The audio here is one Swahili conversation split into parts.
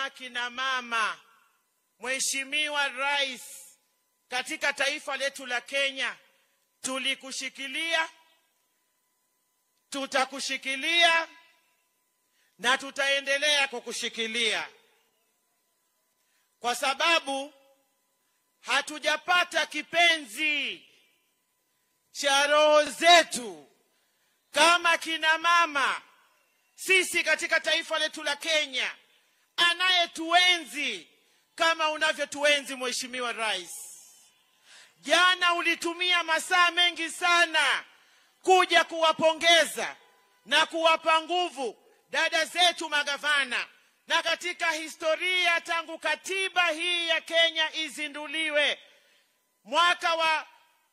kama kina mama, Mheshimiwa Rais, katika taifa letu la Kenya tulikushikilia, tutakushikilia na tutaendelea kukushikilia kwa sababu hatujapata kipenzi cha roho zetu kama kina mama sisi katika taifa letu la Kenya, anayetuenzi kama unavyotuenzi Mheshimiwa Rais. Jana ulitumia masaa mengi sana kuja kuwapongeza na kuwapa nguvu dada zetu magavana, na katika historia tangu katiba hii ya Kenya izinduliwe mwaka wa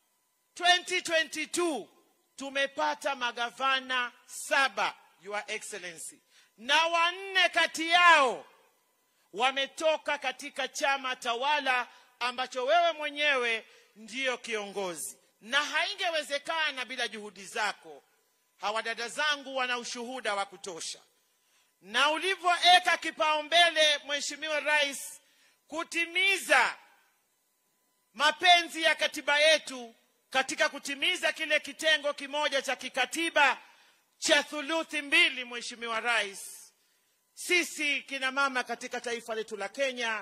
2022 tumepata magavana saba, Your Excellency, na wanne kati yao wametoka katika chama tawala ambacho wewe mwenyewe ndiyo kiongozi, na haingewezekana bila juhudi zako. Hawa dada zangu wana ushuhuda wa kutosha, na ulivyoweka kipaumbele Mheshimiwa Rais kutimiza mapenzi ya katiba yetu katika kutimiza kile kitengo kimoja cha kikatiba cha thuluthi mbili, Mheshimiwa Rais, sisi kina mama katika taifa letu la Kenya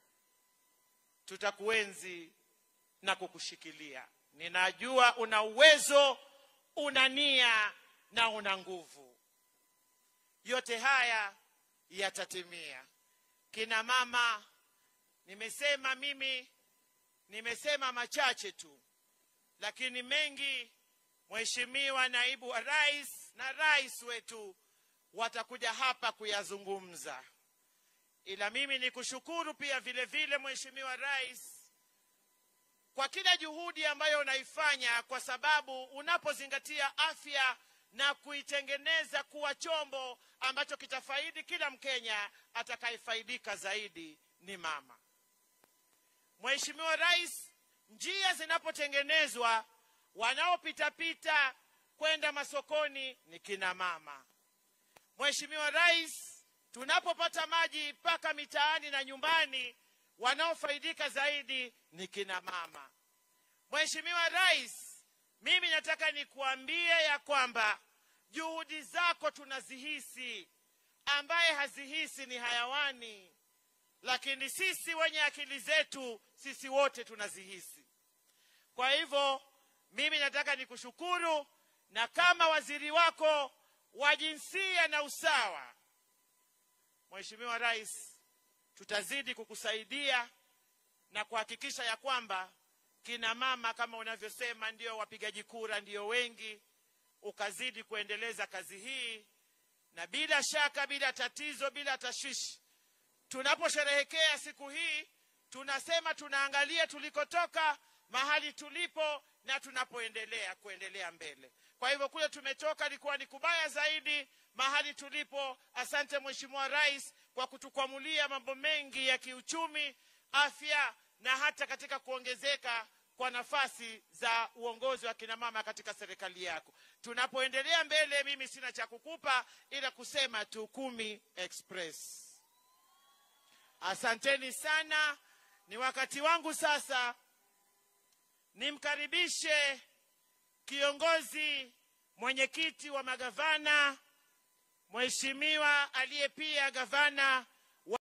tutakuenzi na kukushikilia. Ninajua una uwezo, una nia na una nguvu. Yote haya yatatimia. Kina mama, nimesema mimi, nimesema machache tu, lakini mengi Mheshimiwa Naibu wa Rais na rais wetu watakuja hapa kuyazungumza, ila mimi ni kushukuru pia vile vile Mheshimiwa Rais kwa kila juhudi ambayo unaifanya, kwa sababu unapozingatia afya na kuitengeneza kuwa chombo ambacho kitafaidi kila Mkenya, atakayefaidika zaidi ni mama. Mheshimiwa Rais, njia zinapotengenezwa wanaopitapita kwenda masokoni ni kina mama. Mheshimiwa Rais, tunapopata maji mpaka mitaani na nyumbani, wanaofaidika zaidi ni kina mama. Mheshimiwa Rais, mimi nataka nikuambie ya kwamba juhudi zako tunazihisi, ambaye hazihisi ni hayawani, lakini sisi wenye akili zetu, sisi wote tunazihisi. Kwa hivyo mimi nataka nikushukuru, na kama waziri wako wa jinsia na usawa, Mheshimiwa Rais, tutazidi kukusaidia na kuhakikisha ya kwamba kina mama kama unavyosema ndio wapigaji kura ndio wengi, ukazidi kuendeleza kazi hii, na bila shaka, bila tatizo, bila tashwishi, tunaposherehekea siku hii tunasema tunaangalia tulikotoka, mahali tulipo na tunapoendelea kuendelea mbele. Kwa hivyo kule tumetoka ilikuwa ni kubaya zaidi, mahali tulipo. Asante Mheshimiwa Rais kwa kutukwamulia mambo mengi ya kiuchumi, afya na hata katika kuongezeka kwa nafasi za uongozi wa kina mama katika serikali yako. Tunapoendelea mbele, mimi sina cha kukupa ila kusema tu kumi express. Asanteni sana, ni wakati wangu sasa nimkaribishe kiongozi mwenyekiti wa magavana, mheshimiwa aliye pia gavana